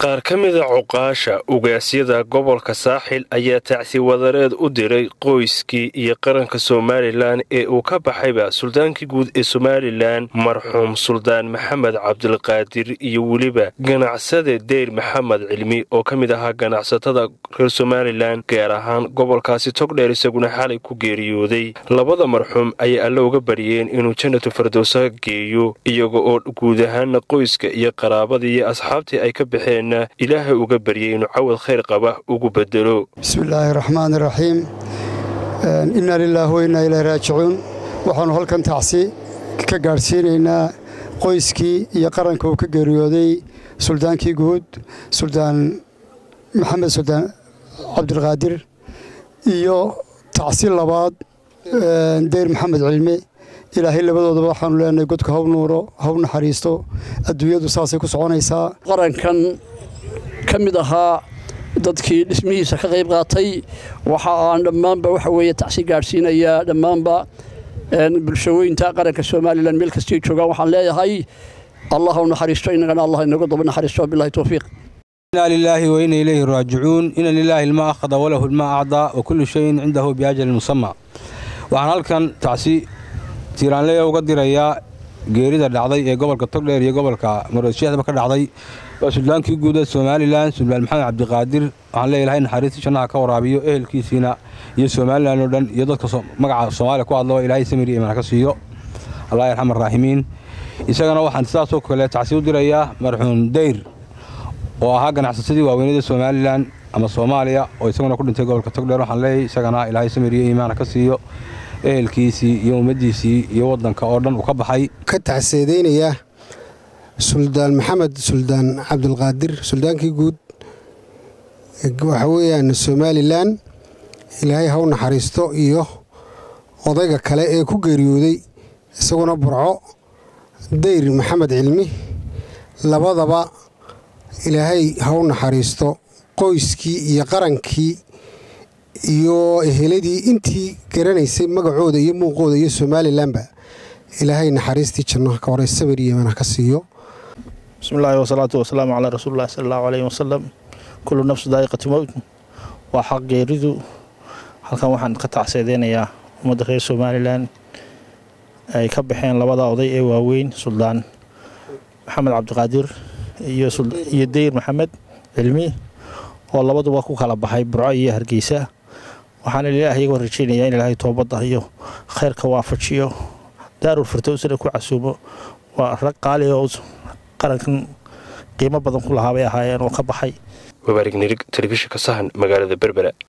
qaar ka mida cuqaasha ugaasyada gobolka saaxil ayaa tacsi wadareed u diray qoyskii iyo qaranka somalilan ee uu ka baxayba suldaankii guud ee somalilan marxuum suldaan maxamed cabdilqaadir iyo weliba ganacsade deyr maxamed cilmi oo ka mid ahaa ganacsatada reer somalilan gaar ahaan gobolkaasi togdheer isaguna xalay ku geeriyooday labada marxuum ayay alle uga baryeen inuu jannatu fardowsa geeyo iyaga oo guud ahaana qoyska iyo qaraabadii iyo asxaabtii ay ka baxeen ilaahay uga baryay inuu cawad khayr qaba ugu bedelo bismillaahi raxmaan iraxiim innaa lilaahi wa innaa ilaahi raajicuun waxaannu halkan tacsi ka gaadhsiinaynaa qoyskii iyo qaranka uu ka geeriyooday suldaankii guud suldaan maxamed suldaan cabdilqaadir iyo tacsi labaad deyr maxamed cilmi ilaahay labadoodaba waxaanu leenahay godka haw nuuro haw naxariisto adduunyadu saasay ku soconaysaa qarankan ka mid ahaa dadkii dhismihiisa ka qayb qaatay waxa aan dhammaanba waxa weeye tacsi gaadhsiinayaa dhammaanba bulshooyinta qaranka somalilan meel kastay joogaan waxaan leeyahay allah u naxariisto innagana allah inagu daba naxariisto bilahi towfiiq inaa lilaahi wa ina ilayhi raajicuun ina lilaahi ilma akhada walahu ilma acdaa wa kullu shayin cindahu biajalin musama waxaan halkan tacsi tiiraanleya uga dirayaa geerida dhacday ee gobolka togdheer iyo gobolka maroodisheexdaba ka dhacday waa suldaankii guud ee somalilan suldaan maxamed cabdiqaadir waxaan leeya ilahay naxariistii jannaha ka waraabiyo ehelkiisiina iyo somalilan oo dhan iyo dadka magaca soomaaliya ku hadlaba ilaahay samir iyo imaan ka siiyo allah yarxam araaximiin isagana waxaan sidaasoo kale tacsi u dirayaa marxuum deyr oo ahaa ganacsasadii waaweynada somalilan ama soomaaliya oo isaguna ku dhintay gobolka togdheer waxaan leeyahy isagana ilaahay samir iyo iimaana ka siiyo ehelkiisii iyo ummaddiisii iyo waddanka oo dhan uu ka baxay ka tacseedaynaya suldaan maxamed suldaan cabdilqaadir suldaankii guud waxa weeyaan somalilan ilaahay haw naxariisto iyo odayga kale ee ku geeriyooday isaguna burco deyr maxamed cilmi labadaba ilaahay haw naxariisto qoyskii iyo qarankii iyo eheladii intii garanaysay magacooda iyo muuqooda iyo somalilanba ilaahay naxariistii jannaha ka hore samir iyo imaan ka siiyo bismillaahi wasalaatu wasalaamu calaa rasuulillahi sala allahu caleyhi wasalam kullu nafsu daa'iqati mowt waa xaq geeridu halkan waxaan ka tacseedeynayaa ummadda reer somalilan ay ka baxeen labada oday ee waaweyn suldaan maxamed cabdiqaadir iyo deyr maxamed cilmi oo labaduba ku kala baxay burco iyo hargeysa waxaana ilaah iyagoo rajeynayaa in ilaahay toobadda iyo khayrka waafajiyo daarul firtowsna ku casuumo waa rag qaali oo qarankan qiimo badan ku lahaa bay ahaayeen oo ka baxay mabaarig nirig telefishinka sahan magaalada berbera